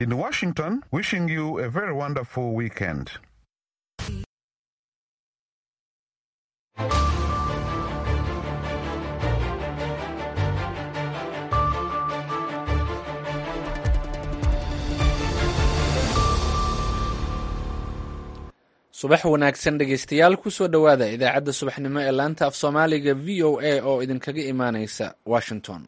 In Washington, wishing you a very wonderful weekend. subax wanaagsan dhegeystayaal kusoo dhowaada idaacadda subaxnimo ee laanta af soomaaliga v o a oo idinkaga imaaneysa washington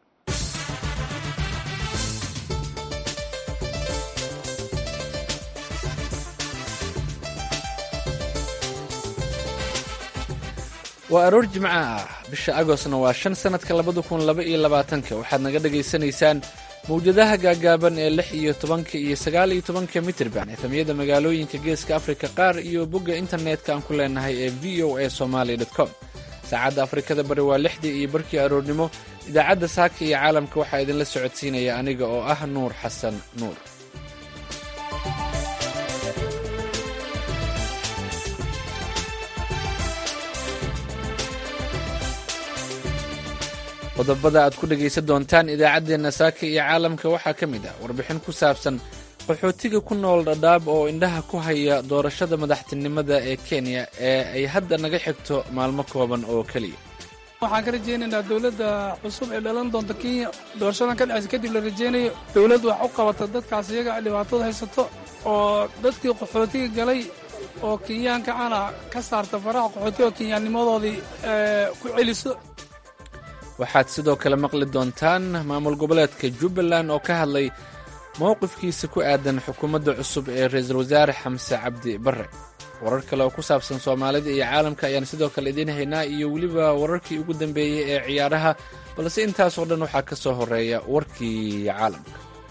waa aroor jimco ah bisha agostna waa shan sanadka labada kun laba iyo labaatanka waxaad naga dhagaysanaysaan mawjadaha gaagaaban ee lix iyo tobanka iyo sagaal iyo tobanka mitirban efamyada magaalooyinka geeska afrika qaar iyo bogga internetka aan ku leenahay ee v o a somaly com saacadda afrikada bari waa lixdii iyo barkii aroornimo idaacadda saaka iyo caalamka waxaa idinla socodsiinaya aniga oo ah nuur xasan nuur qodobada aad ku dhegaysan doontaan idaacaddeenna saaka iyo caalamka waxaa ka mid ah warbixin ku saabsan qaxootiga ku nool dhadhaab oo indhaha ku haya doorashada madaxtinimada ee kenya ee ay hadda naga xigto maalmo kooban oo keliya waxaan ka rajaynaynaa dowladda cusub ee dhalan doonta kenya doorashadan ka dhexaysa kadib la rajaynayo dowladdu wax u qabata dadkaas iyaga dhibaatada haysato oo dadkii qaxootiga galay oo kenyaanka ana ka saarta faraha qaxootiga oo kenyaannimadoodii ku celiso waxaad sidoo kale maqli doontaan maamul goboleedka jubbaland oo ka hadlay mowqifkiisa ku aadan xukuumadda cusub ee ra-iisul wasaare xamse cabdi barre warar kale oo ku saabsan soomaalida iyo caalamka ayaan sidoo kale idiin haynaa iyo weliba wararkii ugu dambeeyey ee ciyaaraha balse intaasoo dhan waxaa ka soo horeeya warkii caalamka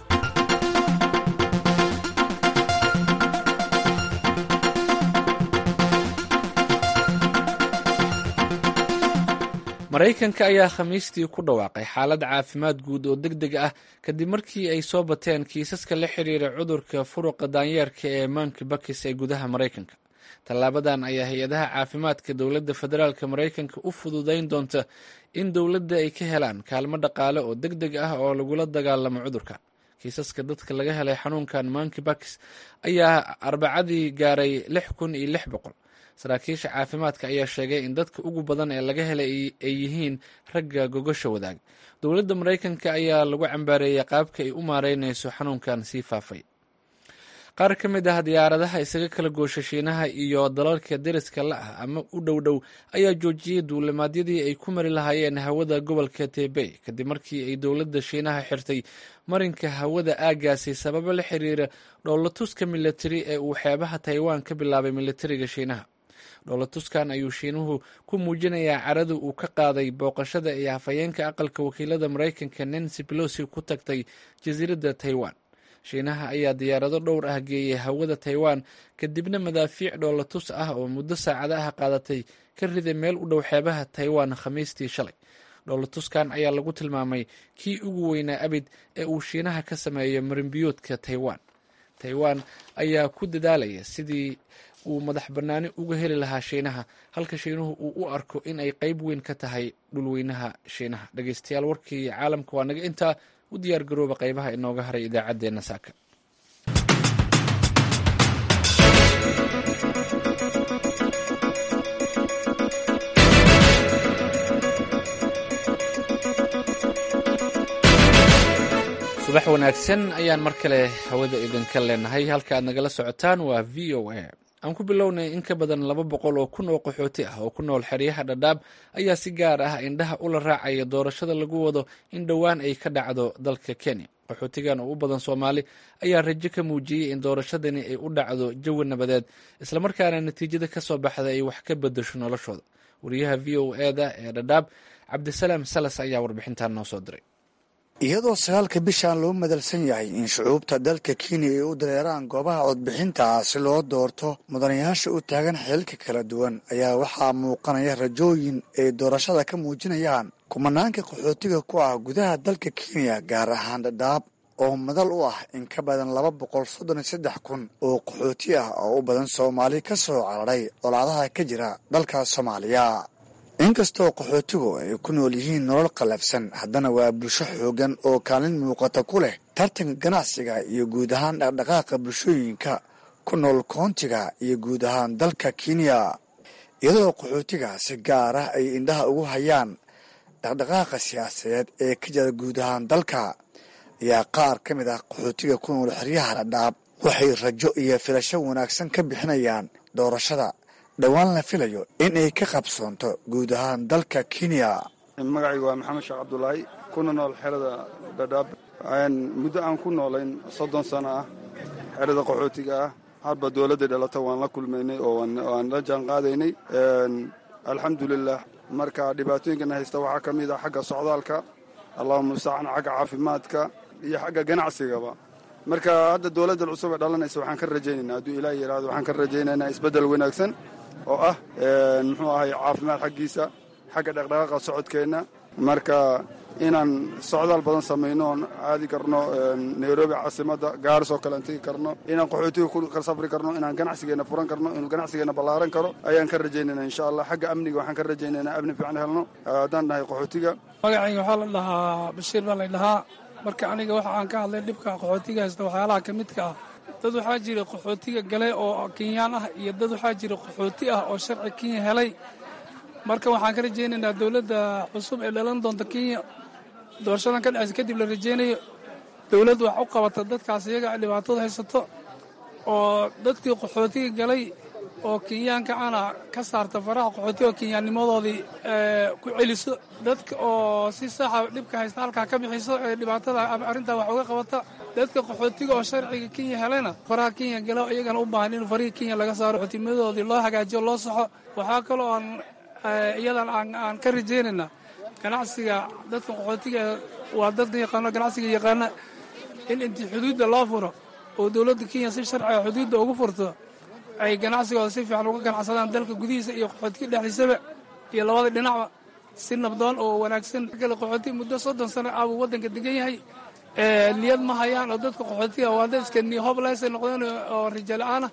maraykanka ayaa khamiistii ku dhawaaqay xaalad caafimaad guud oo deg deg ah kadib markii ay soo bateen kiisaska la xiriira cudurka furuqa daanyeerka ee monkey bakis ee gudaha maraykanka tallaabadan ayaa hay-adaha caafimaadka dowladda federaalk maraykanka u fududayn doonta in dowladda ay ka helaan kaalmo dhaqaale oo deg deg ah oo lagula dagaalamo cudurka kiisaska dadka laga helay xanuunkan monkey bakis ayaa arbacadii gaaray lix kun iyo lix boqol saraakiisha caafimaadka ayaa sheegay in dadka ugu badan ee laga helay ay yihiin ragga gogosha wadaag dowladda maraykanka ayaa lagu cambaareeyay qaabka ay u maareynayso xanuunkan sii faafay qaar ka mid ah diyaaradaha isaga kala goosha shiinaha iyo dalalka deriska la ah ama u dhow dhow ayaa joojiyey duulimaadyadii ay ku mari lahaayeen hawada gobolka tebey kadib markii ay dowladda shiinaha xirtay marinka hawada aagaasi sababo la xiriira dhoolatuska militari ee uu xeebaha taiwan ka bilaabay militariga shiinaha dhoolatuskan ayuu shiinuhu ku muujinayaa carada uu ka qaaday booqashada ee hafayeenka aqalka wakiilada maraykanka nancy pelosi ku tagtay jasiiradda taiwan shiinaha ayaa diyaarado dhowr ah geeyay hawada taiwan kadibna madaafiic dhoolatus ah oo muddo saacada ah qaadatay ka riday meel u dhow xeebaha taiwan khamiistii shalay dhoolatuskan ayaa lagu tilmaamay kii ugu weynaa abid ee uu shiinaha ka sameeyo marinbiyoodka taiwan taiwan ayaa ku dadaalaya sidii uu madax bannaani uga heli lahaa shiinaha halka shiinuhu uu u arko in ay qayb weyn ka tahay dhulweynaha shiinaha dhegeystayaal warkii caalamka waa naga intaa u diyaar garooba qaybaha inooga haray idaacaddeenna saaka subax wanaagsan ayaan mar kale hawada idinka leenahay halka aad nagala socotaan waa v o a aan ku bilownay in ka badan laba boqol oo kun oo qaxooti ah oo ku nool xeryaha dhadhaab ayaa si gaar ah indhaha ula raacaya doorashada lagu wado in dhowaan ay ka dhacdo dalka kenya qaxootigan oo u badan soomaali ayaa rajo ka muujiyey in doorashadani ay u dhacdo jawi nabadeed islamarkaana natiijada ka soo baxda ay wax ka bedasho noloshooda wariyaha v o eda ee dhadhaab cabdisalaam salas ayaa warbixintan noo soo diray iyadoo sagaalka bishan loo madalsan yahay in shucuubta dalka kenya ay u dareeraan goobaha codbixinta si loo doorto mudanayaasha u taagan xilalka kala duwan ayaa waxaa muuqanaya rajooyin ay doorashada ka muujinayaan kumanaanka qaxootiga ku ah gudaha dalka kenya gaar ahaan dhadhaab oo madal u ah in ka badan laba boqol soddon iyo saddex kun oo qaxooti ah oo u badan soomaali ka soo cararay colaadaha ka jira dalka soomaaliya inkastoo qaxootigu ay ku nool yihiin nolol qallafsan haddana waa bulsho xooggan oo kaalin muuqata ku leh tartanka ganacsiga iyo guud ahaan dhaqdhaqaaqa bulshooyinka ku nool koontiga iyo guud ahaan dalka kenya iyadoo qaxootiga si gaar ah ay indhaha ugu hayaan dhaqdhaqaaqa siyaasadeed ee ka jira guud ahaan dalka ayaa qaar ka mid ah qaxootiga ku nool xeryaha dhadhaab waxay rajo iyo filasho wanaagsan ka bixinayaan doorashada dhowaan la filayo in ay ka qabsoonto guud ahaan dalka kenya magacayga waa maxamed sheekh cabdulaahi kuna nool xerada dhadhaab muddo aan ku noolayn soddon sano ah xerada qaxootiga ah hadba dowladda dhalata waan la kulmaynay oo waan la jaan qaadaynay alxamdulilah marka dhibaatooyinkana haysta waxaa ka mid ah xagga socdaalka allahuma mustacaan xagga caafimaadka iyo xagga ganacsigaba marka hadda dowladda cusub ee dhalanaysa waxaan ka rajaynaynaa hadduu ilaah yidhahdo waxaan ka rajaynaynaa isbeddel wanaagsan oo ah muxuu ahay caafimaad xaggiisa xagga dhaqdhaqaaqa socodkeenna marka inaan socdaal badan samayno oon aadi karno nairobi caasimadda gaaris oo kale aan tegi karno inaan qaxootiga ku safri karno inaan ganacsigeenna furan karno inuu ganacsigeenna ballaaran karo ayaan ka rajaynaynaa insha allah xagga amniga waxaan ka rajaynaynaa amni fiican helno haddaan dhahay qaxootiga magacayga waxaa la dhahaa bashiir baa la dhahaa marka aniga waxa aan ka hadlay dhibka qaxootiga haysta waxyaalaha ka midka ah dad waxaa jira qaxootiga gale oo kenyaan ah iyo dad waxaa jira qaxooti ah oo sharci kenya helay marka waxaan ka rajaynaynaa dowladda cusub ee dhalan doonta kenya doorashadan ka dhacaysa kadib la rajaynayo dowladdu wax u qabata dadkaas iyaga dhibaatada haysato oo dadkii qaxootiga galay oo kenyaanka ana ka saarta faraha qaxootiga oo kenyaannimadoodii ku celiso dadka oo si saxa dhibka haysta halkaa ka bixiso ee dhibaatada arrintaa wax uga qabata dadka qaxootiga oo sharciga kenya helayna faraha kenya gala iyagana u baahan in farihii kenya laga saaro qaxootimadoodii loo hagaajiyo loo saxo waxaa kaloo aan iyadan aan ka rajaynaynaa ganacsiga dadka qaxootiga waa dadka yaqaano ganacsiga yaqaana in intii xuduudda loo furo oo dowladda kenya si sharciga xuduudda ugu furto ay ganacsigooda si fiican uga ganacsadaan dalka gudihiisa iyo qaxootiga dhexdiisaba iyo labada dhinacba si nabdoon oo wanaagsan kale qaxootiga muddo soddon sano ah buu waddanka degan yahay niyad ma hayaan oo dadka qaxootiga waa dad iska nihoblesa noqdeen oo rijo la-aanah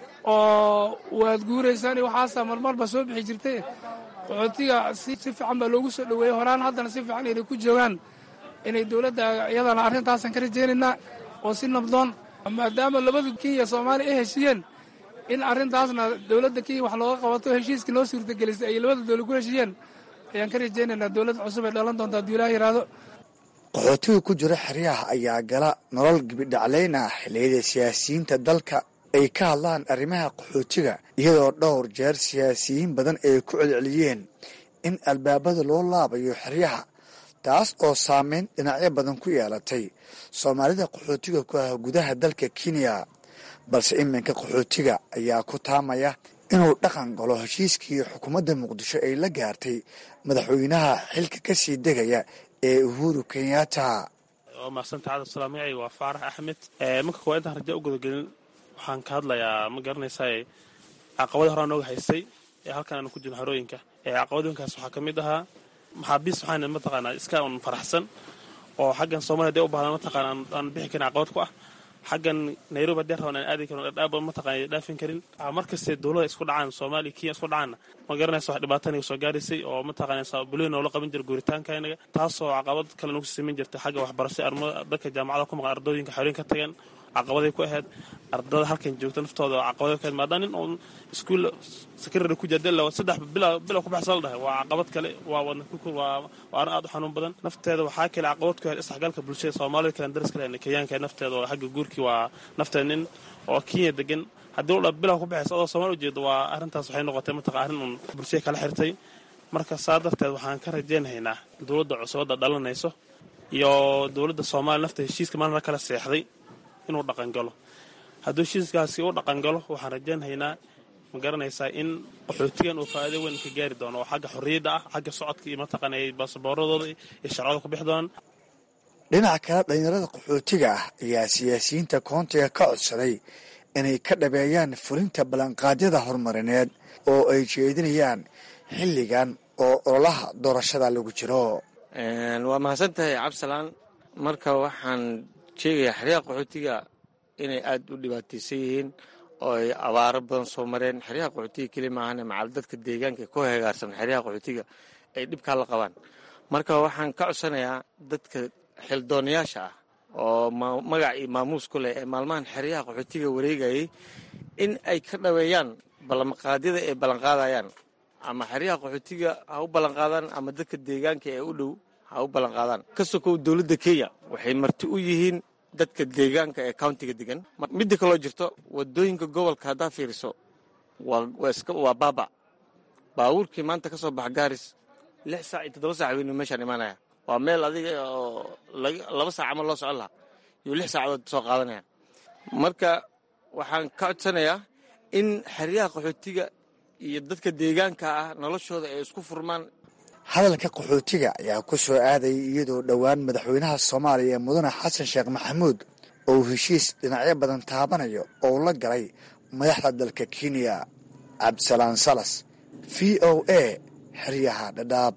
oo waad guuraysaan iyo waxaasaa marmarba soo bixi jirtay qaxootiga si fiican baa loogu soo dhoweeyey horaan haddana si fiican inay ku joogaan inay dowladda iyadana arrintaasan ka rajaynaynaa oo si nabdoon maadaama labada kenya soomaaliya ay heshiiyeen in arrintaasna dowladda kenya wax looga qabato heshiiskii noo suurtagelisay ay labada dowlad ku heshiiyeen ayaan ka rajaynaynaa dowladda cusub ee dhalan doonta hadduu ilaah yidhaahdo qaxootiga ku jira xeryaha ayaa gala nolol gibidhaclayna xilliyada siyaasiyiinta dalka ay ka hadlaan arrimaha qaxootiga iyadoo dhowr jeer siyaasiyiin badan ay ku celceliyeen in albaabada loo laabayo xeryaha taas oo saameyn dhinacyo badan ku yeelatay soomaalida qaxootiga ku ah gudaha dalka kenya balse iminka qaxootiga ayaa ku taamaya inuu dhaqan galo heshiiskii xukuumadda muqdisho ay la gaartay madaxweynaha xilka ka sii degaya ee uhuru kenyatta waa mahadsantaha cabdisalaam magacayga waa faarax axmed marka koowaad intaan raja u gudagelin waxaan ka hadlayaa ma garanaysaa caqabada horaa nooga haystay ee halkan aanu ku jirno xerooyinka caqabadooyinkaas waxaa ka mid ahaa maxaabiis waxaan mataqaanaa iska un faraxsan oo xaggan soomaliya dee u baahdan mataqaana aan bixi karin caqabad ku ah xaggan nairobi hadee raban aan aadi karin dhadhaaba mataqana dhaafin karin markaste dowlada isku dhacaan soomaaliya kenya isku dhacaanna ma garanaysa wax dhibaata naga soo gaaraysay oo mataqanaysa bulihi noola qaban jira guuritaanka inaga taasoo caqabad kale nagu samayn jirta xagga waxbarashay armada dadka jaamacada ku maqan ardooyinka xerooyin ka tagan caqabaday ku ahayd ardada halkan joogta naftooda caqabaday ku ahayd maadaama nin uun iskuul secretary ku jira dela saddex bilow ku baxsan la dhahay waa caqabad kale waa wadna waa waa arrin aad u xanuun badan nafteeda waxaa kale caqabad ku ahayd isdhexgalka bulshada soomaalida kale daris kale kenyaanka nafteeda oo xagga guurkii waa nafteeda nin oo kenya degan haddii u dha bilow ku baxaysa adoo soomaali ujeedo waa arrintaas waxay noqotay mataqa arrin uun bulshada kala xirtay marka saa darteed waxaan ka rajaynaynaa dowladda cusubadda dhalanayso iyo dowladda soomaaliya nafta heshiiska maalina kala seexday inuu dhaqangalo hadduu heshiiskaasi u dhaqangalo waxaan rajaynhaynaa ma garanaysaa in qaxootigan uu faa'iido weyn ka gaari doono oo xagga xorriyadda ah xagga socodka iyo mataqaana ay baasabooradooda iyo sharcada ku bixi doonaan dhinaca kale dhallinyarada qaxootiga ah ayaa siyaasiyiinta koontiga ka codsaday inay ka dhabeeyaan fulinta ballanqaadyada horumarineed oo ay jeedinayaan xilligan oo ololaha doorashada lagu jiro waa mahadsan tahay cabdisalaan marka waxaan sheegayaa xeryaha qaxootiga inay aad u dhibaataysan yihiin oo ay abaaro badan soo mareen xeryaha qaxootiga keli maahane macal dadka deegaanka ku hagaarsan xeryaha qaxootiga ay dhibkaa la qabaan marka waxaan ka codsanayaa dadka xildoonayaasha ah oo magac iyo maamuus ku leh ee maalmahan xeryaha qaxootiga wareegayay in ay ka dhaweeyaan ballanqaadyada ay ballanqaadayaan ama xeryaha qaxootiga ha u ballanqaadaan ama dadka deegaanka ee u dhow ha u ballanqaadaan ka sokow dowladda kenya waxay marti u yihiin dadka deegaanka ee countiga degan midda kaloo jirto wadooyinka gobolka haddaa fiiriso waa baaba baabuurkii maanta ka soo baxa gaaris lix saac iyo toddoba sac weynu meeshaan imaanaya waa meel adiga oo laba saac ama loo socon lahaa yuu lix saacadood soo qaadanaya marka waxaan ka codsanayaa in xeryaha qaxootiga iyo dadka deegaanka ah noloshooda ay isku furmaan hadalka qaxootiga ayaa ku soo aadayay iyadoo dhowaan madaxweynaha soomaaliya ee mudane xasan sheekh maxamuud oo heshiis dhinacyo badan taabanayo oo la galay madaxda dalka kenya cabdisalaan salas v o a xeryaha dhadhaab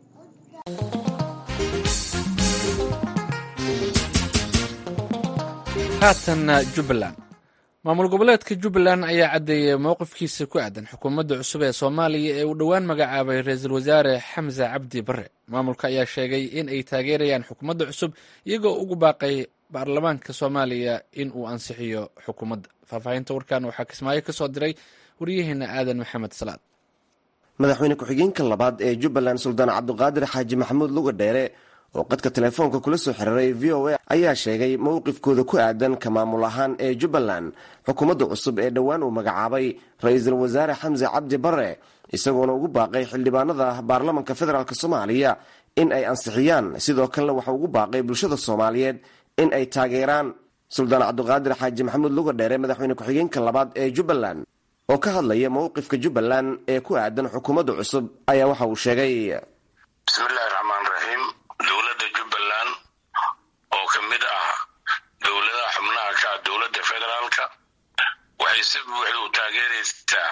haatanna jubbaland maamul goboleedka jubbaland ayaa caddeeyay mowqifkiisa ku aadan xukuumadda cusub ee soomaaliya ee uu dhowaan magacaabay ra-iisul wasaare xamse cabdi bare maamulka ayaa sheegay in ay taageerayaan xukuumadda cusub iyagoo ugu baaqay baarlamaanka soomaaliya in uu ansixiyo xukuumadda faahfaahinta warkan waxaa kismaayo ka soo diray waryaheena aadan maxamed salaad madaxweyne ku-xigeenka labaad ee jubbaland suldaan cabduqaadir xaaji maxamuud luga dheere oo qadka telefoonka kula soo xiriiray v o a ayaa sheegay mowqifkooda ku aadan ka maamul ahaan ee jubbaland xukuumadda cusub ee dhowaan uu magacaabay ra-iisul wasaare xamse cabdi bare isagoona ugu baaqay xildhibaanada baarlamanka federaalk soomaaliya in ay ansixiyaan sidoo kalena waxa ugu baaqay bulshada soomaaliyeed in ay taageeraan suldaan cabduqaadir xaaji maxamuud luga dheere madaxweyne ku-xigeenka labaad ee jubbaland oo ka hadlaya mowqifka jubbaland ee ku aadan xukuumadda cusub ayaa waxa uu sheegay bismillahi raxmaan raxiim dowladda jubbaland oo ka mid ah dowladaha xubnaha ka ah dowladda federaalka waxay si buuxda u taageeraysaa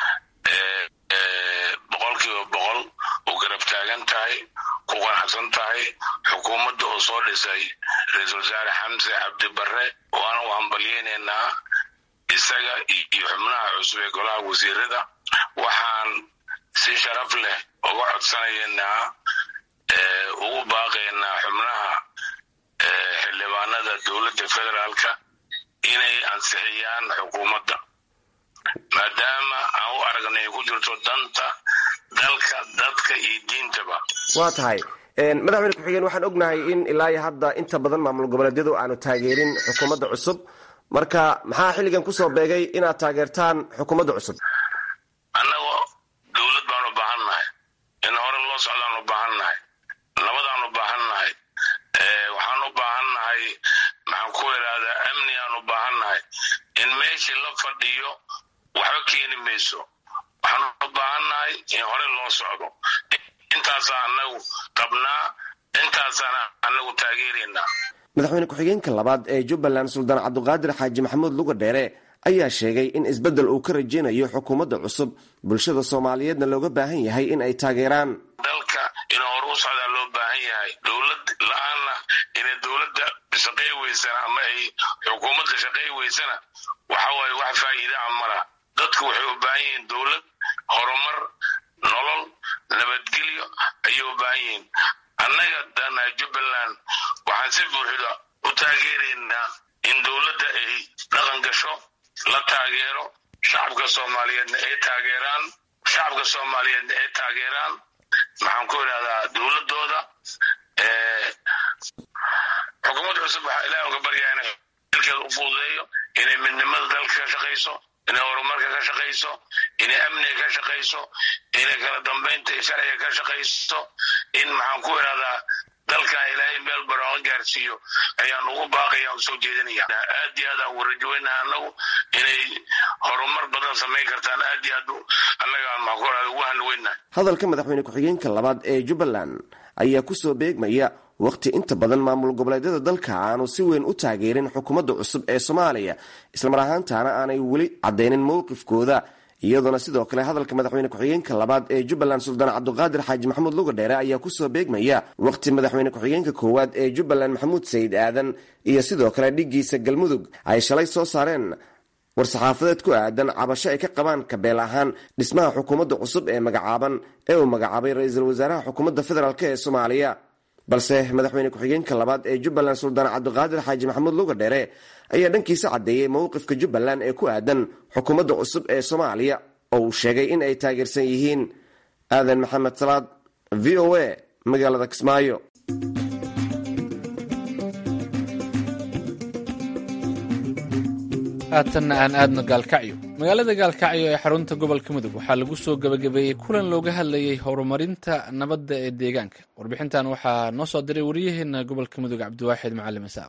boqolkiiba boqol u garab taagan tahay ku qanacsan tahay xukuumadda oo soo dhisay ra-iisul wasaare xamse cabdi barre waana u hambalyeynaynaa isaga iyo xubnaha cusub ee golaha wasiirada waxaan si sharaf leh uga codsanaynaa ugu baaqaynaa xubnaha xildhibaanada dowladda federaalka inay ansixiyaan xukuumadda maadaama aan u aragnay ku jirto danta dalka dadka iyo diintaba waa tahay madaxweyne ku-xigeen waxaan ognahay in ilaa iyo hadda inta badan maamul goboleedyadu aanu taageerin xukuumadda cusub marka maxaa xilligan kusoo beegay inaad taageertaan xukuumadda cusub annagoo dowlad baan u baahan nahay in hore loo socdaan u baahan nahay nabadaan u baahan nahay waxaan u baahan nahay maxaan ku idhaahdaa amni aan u baahan nahay in meeshii la fadhiyo waxba keeni mayso waxaan u baahan nahay in hore loo socdo intaasaa annagu qabnaa intaasaana annagu taageeraynaa madaxweyne ku-xigeenka labaad ee jubbaland suldaan cabduqaadir xaaji maxamuud luga dheere ayaa sheegay in isbeddel uu ka rajaynayo xukuumadda cusub bulshada soomaaliyeedna looga baahan yahay in ay taageeraan dalka inuu hore u socdaa loo baahan yahay dowlad la-aanna inay dowladda shaqay weysana ama ay xukuumadda shaqay weysana waxa waaye wax faa'iidaa mala dadku waxay u baahan yihiin dowlad horumar nolol nabadgelyo ayay u baahan yihiin annaga danaha jubbaland waxaan si buuxda u taageeraynaa in dowladda ay dhaqan gasho la taageero shacabka soomaaliyeedna ay taageeraan shacabka soomaaliyeedna ay taageeraan maxaan ku idhahdaa dowladooda xukuumadda cusub waxaa ilaah uga baryaa inay dalkeeda u fududeeyo inay midnimada dalka ka shaqayso inay horumarka ka shaqayso inay amniga ka shaqayso inay kala dambaynta sharciga ka shaqayso in maxaan ku idhahdaa dalkan ilaahay meel barooqa gaarsiiyo ayaan ugu baaqaya aan soo jeedinaya aad iyo aad aan warajoweynaha annagu inay horumar badan samayn kartaan aad iyo aad annaga aan maxaan ku idhahda ugu hanweynaha hadalka madaxweyne ku-xigeenka labaad ee jubbaland ayaa kusoo beegmaya wakhti inta badan maamul goboleedyada dalka aanu si weyn u taageerin xukuumadda cusub ee soomaaliya islamar ahaantaana aanay weli caddeynin mowqifkooda iyadoona sidoo kale hadalka madaxweyne ku-xigeenka labaad ee jubbaland suldaan cabduqaadir xaaji maxamuud luga dheere ayaa kusoo beegmaya wakhti madaxweyne ku-xigeenka koowaad ee jubbaland maxamuud sayid aadan iyo sidoo kale dhiggiisa galmudug ay shalay soo saareen war-saxaafadeed ku aadan cabasho ay ka qabaan kabeel ahaan dhismaha xukuumadda cusub ee magacaaban ee uu magacaabay ra-iisul wasaaraha xukuumadda federaalk ee soomaaliya balse madaxweyne ku-xigeenka labaad ee jubbaland suldaan cabdiqaadir xaaji maxamuud luga dheere ayaa dhankiisa caddeeyey mowqifka jubbaland ee ku aadan xukuumadda cusub ee soomaaliya oo uu sheegay in ay taageersan yihiin aadan maxamed salaad v o a magaalada kismaayo haatanna aan aadno gaalkacyo magaalada gaalkacyo ee xarunta gobolka mudug waxaa lagu soo gebagabeeyey kulan looga hadlayay horumarinta nabadda ee deegaanka warbixintan waxaa noo soo diray wariyaheena gobolka mudug cabdiwaaxid macalin isaaq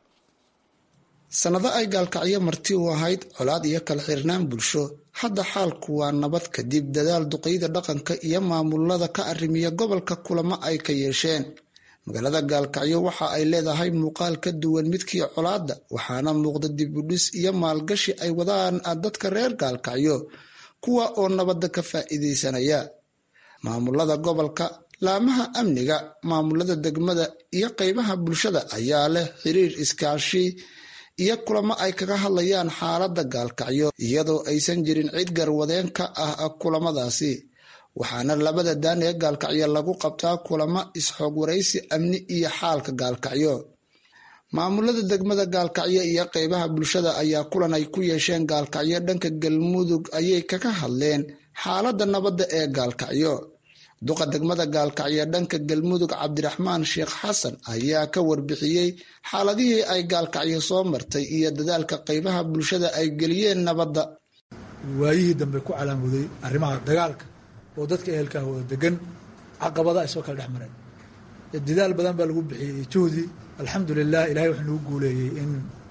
sannado ay gaalkacyo marti u ahayd colaad iyo kala xirnaan bulsho hadda xaalku waa nabad kadib dadaal duqeyda dhaqanka iyo maamulada ka arrimiya gobolka kulamo ay ka yeesheen magaalada gaalkacyo waxa ay leedahay muuqaal ka duwan midkii colaadda waxaana muuqda dibudhis iyo maalgashi ay wadaan dadka reer gaalkacyo kuwa oo nabadda ka faa'iidaysanaya maamulada gobolka laamaha amniga maamulada degmada iyo qeybaha bulshada ayaa leh xiriir iskaashi iyo kulamo ay kaga hadlayaan xaaladda gaalkacyo iyadoo aysan jirin cid garwadeen ka ah kulamadaasi waxaana labada daan ee gaalkacyo lagu qabtaa kulamo is-xoog waraysi amni iyo xaalka gaalkacyo maamulada degmada gaalkacyo iyo qeybaha bulshada ayaa kulan ay ku yeesheen gaalkacyo dhanka galmudug ayay kaga hadleen xaaladda nabadda ee gaalkacyo duqa degmada gaalkacyo dhanka galmudug cabdiraxmaan sheekh xasan ayaa ka warbixiyey xaaladihii ay gaalkacyo soo martay iyo dadaalka qeybaha bulshada ay geliyeen nabadda waayihii dambe ku calaamuday arrimaha dagaalka oo dadka ehelka ah wada degan caqabada ay soo kala dhex mareen dadaal badan baa lagu bixiyey juhdi alxamdulilah ilahay wuxuu nagu guuleeyey in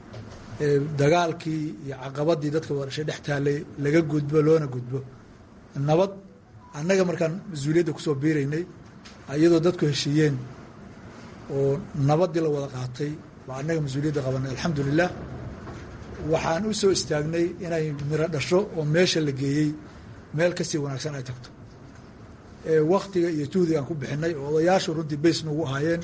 dagaalkii iyo caqabadii dadka wada dhashay dhex taalay laga gudbo loona gudbo nabad annaga markaan mas-uuliyadda kusoo biiraynay iyadoo dadku heshiiyeen oo nabaddii la wada qaatay baa annaga mas-uuliyadda qabanay alxamdulilah waxaan u soo istaagnay inay miro dhasho oo meesha la geeyey meel kasii wanaagsan ay tagto waktiga iyo juhdiga aan ku bixinay oo odayaashu runtii bays nagu ahaayeen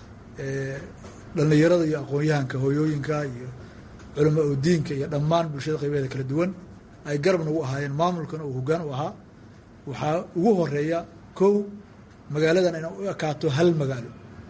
dhallinyarada iyo aqoon-yahanka hooyooyinka iyo culama oo diinka iyo dhammaan bulshada qaybaheeda kala duwan ay garab nagu ahaayeen maamulkana uu hoggaan u ahaa waxaa ugu horeeya kow magaaladan inay u ekaato hal magaalo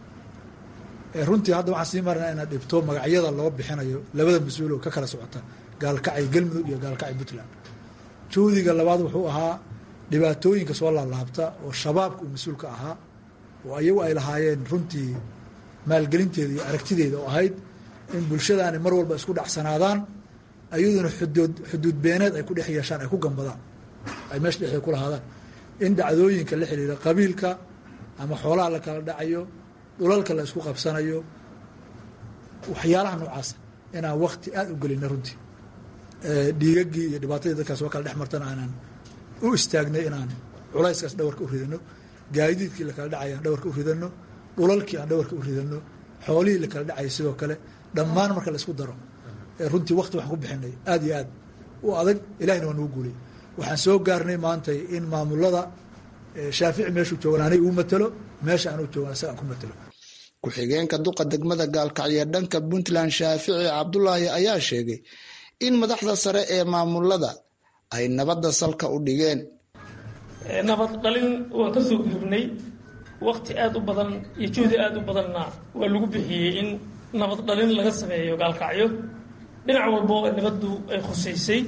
runtii hadda waxaan sii marnaa inaad dhibto magacyada loo bixinayo labada mas-uul oo ka kala socota gaalkacay galmudug iyo gaalkacay puntland juhdiga labaad wuxuu ahaa dhibaatooyinka soo laalaabta oo shabaabka uu mas-uulka ahaa oo ayagu ay lahaayeen runtii maalgelinteeda iyo aragtideeda oo ahayd in bulshadaani mar walba isku dhacsanaadaan ayaduna xuduud xuduud beeneed ay ku dhex yeeshaan ay ku gambadaan ay meesha dhexdeeda ku lahaadaan in dhacdooyinka la xiriira qabiilka ama xoolaha la kala dhacayo dhulalka la isku qabsanayo waxyaalaha noocaasa inaan wakti aada u gelina runtii dhiigagii iyo dhibaatadii dadkaas oo kala dhex martana aanaan u istaagnay inaan culayskaas dhawarka u ridano gaadiidkii lakala dhacay aan dhawarka u ridano dhulalkii aan dhawarka u ridano xoolihii lakala dhacayay sidoo kale dhammaan marka la isku daro runtii wakti waxaan ku bixinay aada iyo aad u adag ilahina waa nagu guulay waxaan soo gaarnay maantay in maamulada shaafici meeshuu joogan anay uu matalo meesha aanuu joogan isaga aan ku matalo ku-xigeenka duqa degmada gaalkacyo dhanka puntland shaafici cabdulaahi ayaa sheegay in madaxda sare ee maamulada ay nabadda salka u dhigeen nabad dhalin waan ka soo gudubnay wakti aada u badan iyo juhdi aada u badanna waa lagu bixiyey in nabad dhalin laga sameeyo gaalkacyo dhinac walbo nabaddu ay khusaysay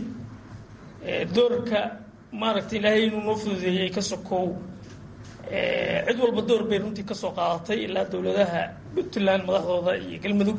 doorka maaragtay ilaahay inuu noo fududeeyey ka sokow cid walba door bay runtii ka soo qaadatay ilaa dowladaha puntland madaxdooda iyo galmudug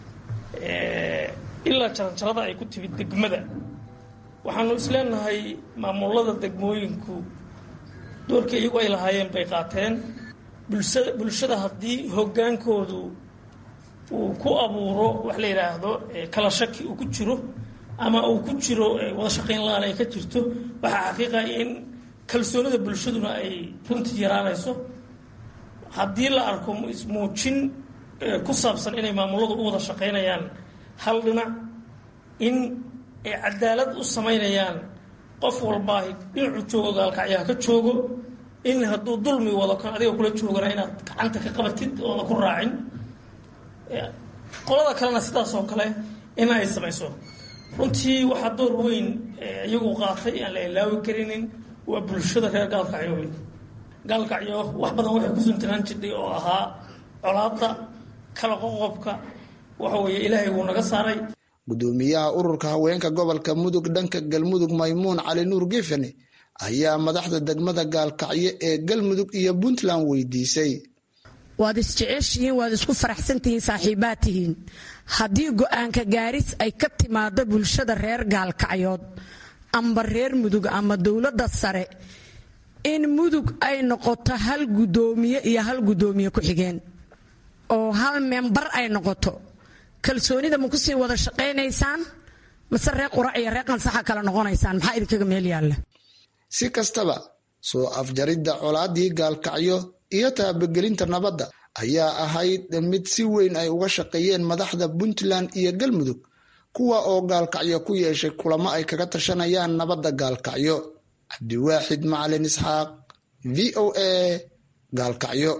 ilaa jaranjarada ay ku timid degmada waxaanu isleenahay maamulada degmooyinku doorkii iyagu ay lahaayeen bay qaateen bulshada bulshada haddii hoggaankoodu uu ku abuuro wax la yidhaahdo kala shaki uu ku jiro ama uu ku jiro wada shaqayn la-aan ay ka jirto waxaa xaqiiqa in kalsoonida bulshaduna ay runtii yaraanayso haddii la arko ismuujin ku saabsan inay maamuladu u wada shaqaynayaan hal dhinac in ay cadaalad u samaynayaan qof walbaa dhinacu joogo gaalkacyaha ka joogo in hadduu dulmi wado kan adiga kula joogana inaad gacanta ka qabatid ooda ku raacin qolada kalena sidaas oo kale in ay samayso runtii waxaa door weyn iyagu qaatay aan la ilaawi karinin waa bulshada reer gaalkacyo weyn gaalkacyo wax badan waxay ku suntanaan jirtay oo ahaa colaadda kala qoqobka waxa weeye ilaahay wuu naga saaray gudoomiyaha ururka haweenka gobolka mudug dhanka galmudug maymuun cali nuur gefene ayaa madaxda degmada gaalkacyo ee galmudug iyo puntland weydiisay waad isjeceshihiin waad isku faraxsantihiin saaxiibaad tihiin haddii go'aanka gaaris ay ka timaado bulshada reer gaalkacyood amba reer mudug ama dowladda sare in mudug ay noqoto hal gudoomiye iyo hal gudoomiye ku-xigeen oo hal membar ay noqoto kalsoonida ma kusii wada shaqaynaysaan mase reer qurac iyo reer qansaxa kala noqonaysaan maxaa idinkaga meel yaalla si kastaba soo afjaridda colaadii gaalkacyo iyo taabagelinta nabadda ayaa ahayd mid si weyn ay uga shaqeeyeen madaxda puntland iyo galmudug kuwa oo gaalkacyo ku yeeshay kulamo ay kaga tashanayaan nabadda gaalkacyo cabdiwaaxid macalin isxaaq v o a gaalkacyo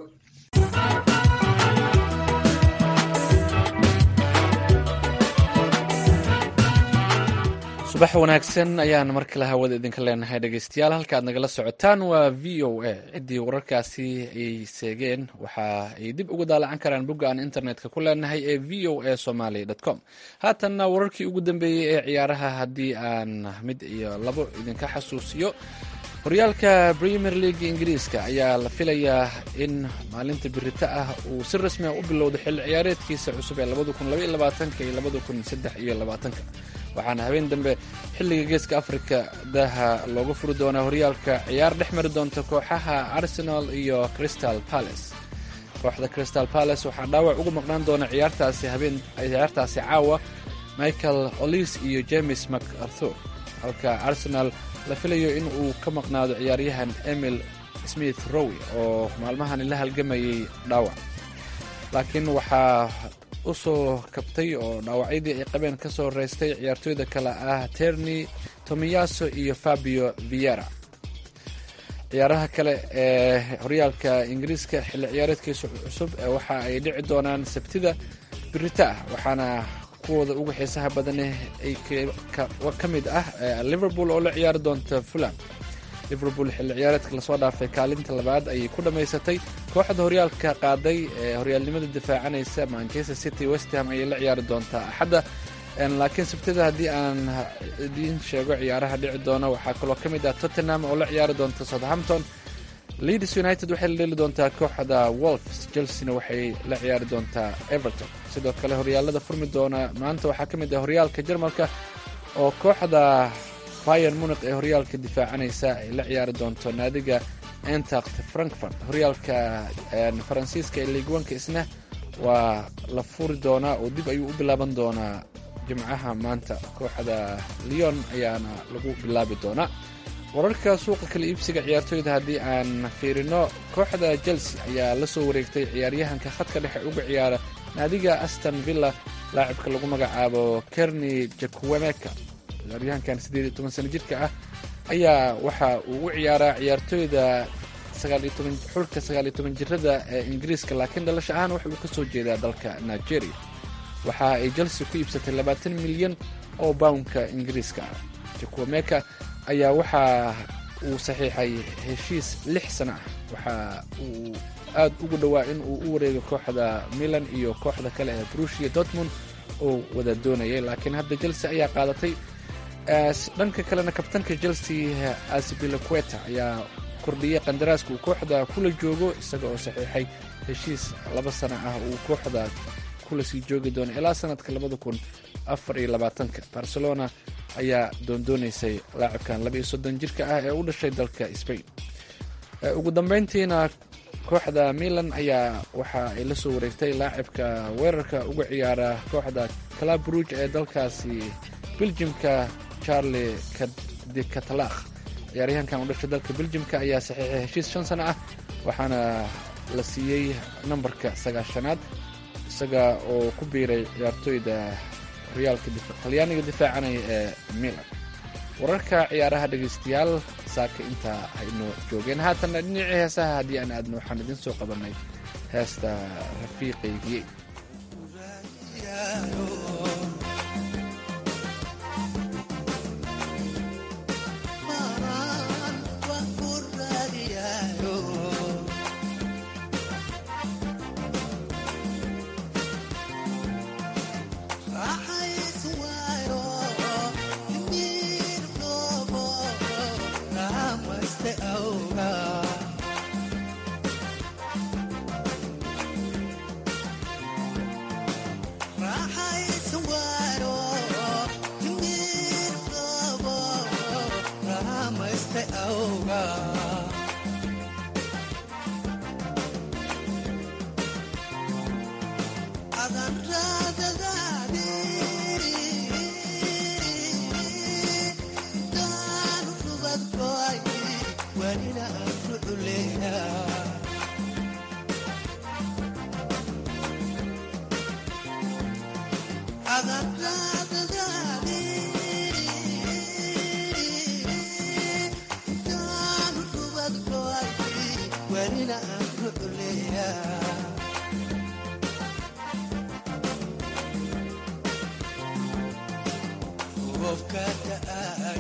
subax wanaagsan ayaan mar kale hawada idinka leenahay dhegeystayaal halka aad nagala socotaan waa v o a ciddii wararkaasi ay seegeen waxa ay dib ugu daalacan karaan bogga aan internetka ku leenahay ee v o a somaly com haatanna wararkii ugu dambeeyey ee ciyaaraha haddii aan mid iyo labo idinka xasuusiyo horyaalka premier league ingiriiska ayaa la filayaa in maalinta birita ah uu si rasmi ah u bilowdo xilli ciyaareedkiisa cusub ee iyo waxaana habeen dambe xilliga geeska afrika daha looga furi doonaa horyaalka ciyaar dhex mari doonta kooxaha arsenal iyo crystal palace kooxda crystal palace waxaa dhaawac uga maqnaan doona ciyaartaasi habeen ciyaartaasi caawa michael olis iyo james macarthur halka arsenal la filayo in uu ka maqnaado ciyaaryahan emil smith rowy oo maalmahani la halgamayay dhaawac laakiin waxaa u soo kabtay oo dhaawacyadii ay qabeen ka soo reystay ciyaartooyda kale ah terni tomiyaso iyo fabio viera ciyaaraha kale ee horyaalka ingiriiska xilli ciyaareedkiisa cusub waxa ay dhici doonaan sabtida birita ah waxaana kuwooda uga xiisaha badane ay ka mid ah liverpool oo la ciyaari doonta fulam liverpool xilli ciyaareedka lasoo dhaafay kaalinta labaad ayay ku dhammaysatay kooxda horyaalka qaaday ee horyaalnimada difaacanaysa manchester city westham ayay la ciyaari doontaa axadda laakiin sabtida haddii aan idiin sheego ciyaaraha dhici doona waxaa kaloo ka mid ah tottenham oo la ciyaari doonta southampton leeds united waxay la dheli doontaa kooxda wolfs chelsena waxay la ciyaari doontaa everton sidoo kale horyaalada furmi doona maanta waxaa ka mid ah horyaalka jarmalka oo kooxda bayan muniq ee horyaalka difaacanaysa ay la ciyaari doonto naadiga entact frankfurt horyaalka faransiiska ee liigwanka isna waa la furi doonaa oo dib ayuu u bilaaban doonaa jimcaha maanta kooxda leon ayaana lagu bilaabi doonaa wararka suuqa kala iibsiga ciyaartooyda haddii aan fiirino kooxda chelsea ayaa la soo wareegtay ciyaaryahanka khadka dhexe uga ciyaara naadiga aston villa laacibka lagu magacaabo kerni jakwemeka ciyaaryahankan siddeed iyo toban sano jirka ah ayaa waxa uu u ciyaaraa ciyaartooyda xulka sagaal iyo toban jirada ee ingiriiska laakiin dhalasho ahaan waxa uu ka soo jeedaa dalka nigeria waxa ay chelsea ku iibsatay labaatan milyan oo bawnka ingiriiska ah jakwemeka ayaa waxa uu saxiixay heshiis lix sano ah waxa uu aad ugu dhowaa in uu u wareego kooxda milan iyo kooxda kale ee brushia dortmund oo wada doonayay laakiin hadda chelsea ayaa qaadatay dhanka kalena kabtanka chelsea asbilaqueta ayaa kordhiyay qandaraaska uu kooxda kula joogo isaga oo saxiixay heshiis laba sano ah uu kooxda kula sii joogi doono ilaa sanadka labada kun afar iyo labaatanka barcelona ayaa doondoonaysay laacibkan laba iyo soddon jirka ah ee u dhashay dalka spain ugu dambeyntiina kooxda milan ayaa waxa ay la soo wareegtay laacibka weerarka uga ciyaara kooxda calabruj ee dalkaasi beljimka charli de catalakh ciyaaryahankan u dhashay dalka beljimka ayaa saxiixay heshiis shan sano ah waxaana la siiyey nambarka sagaashanaad isaga oo ku biiray ciyaartooyda horyaalka talyaaniga difaacanaya ee milan wararka ciyaaraha dhegaystayaal saaka intaa hayno joogeen haatanna dhinacii heesaha haddii aan aadno waxaan idiin soo qabanay heesta rafiiqaygii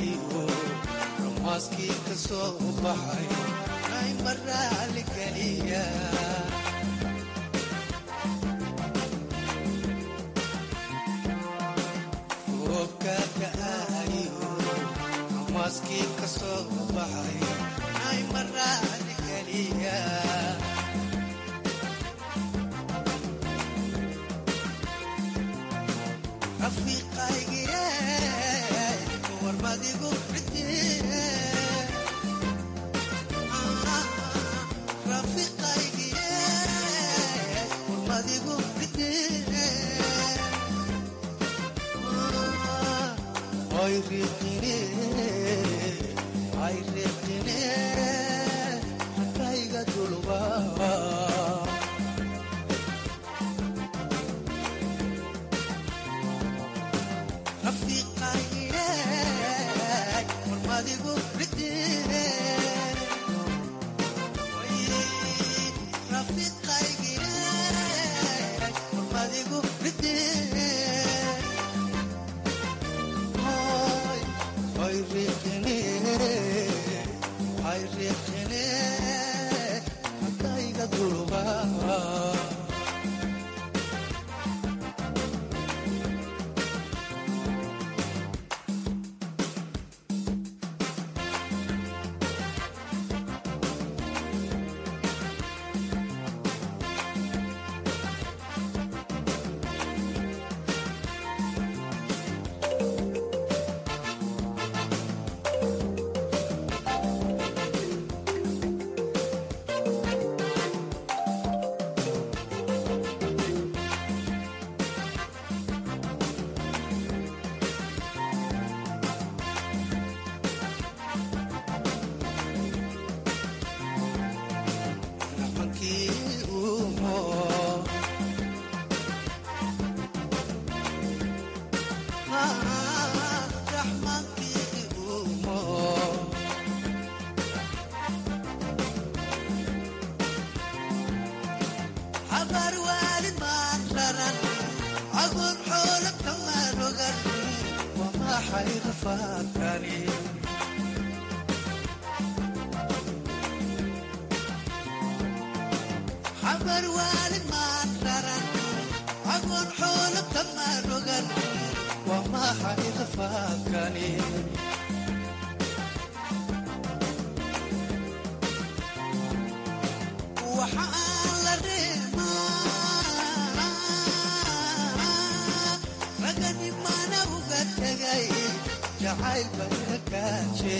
ahayo ramaaskii ka soo baxay ay maraali geliya roobka da'ayo ramaaskii ka soo baxay ay maraali geliya rafiiqaygiye warmadigu cidie rafiiqaygiye warmadigu cidie ay riiqine ay riiqine hatayga dulba rafiiqaygiye warmadigu cidie rafiiqaygiye warmadigu cidie ay riiqine ay riiqine hatayga dulba habar waalid maan raran agoon xoola kama rogan waa maxay rafaadkani habar waalid maan raran agoon xoola kama rogan waa maxay rafaadkani waxa aan la reemaa ragani mana uga tegay jacayl bayna kaaje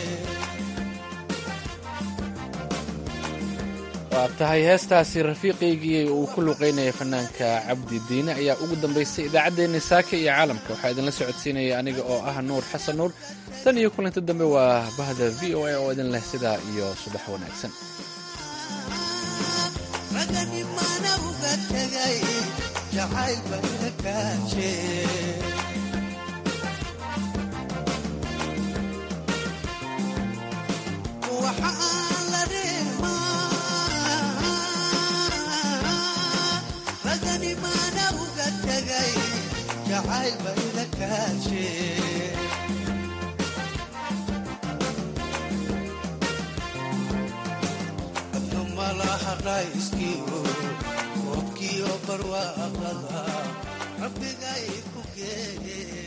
waa tahay heestaasi rafiiqaygii uu ku luqaynaya fanaanka cabdi diine ayaa ugu dambaysay idaacaddeenna saaka iyo caalamka waxaa idinla socodsiinaya aniga oo ah nuur xasan nuur tan iyo kulanti dambe waa bahda v o a oo idin leh sidaa iyo subax wanaagsan ragani mana uga tegay jacayl bayna kaaje waxa aan la reemaa ragani mana uga tegay jacayl bayna kaaje adna malaha rayskiyo roobkiyo barwaaqada rabbigay ku geeye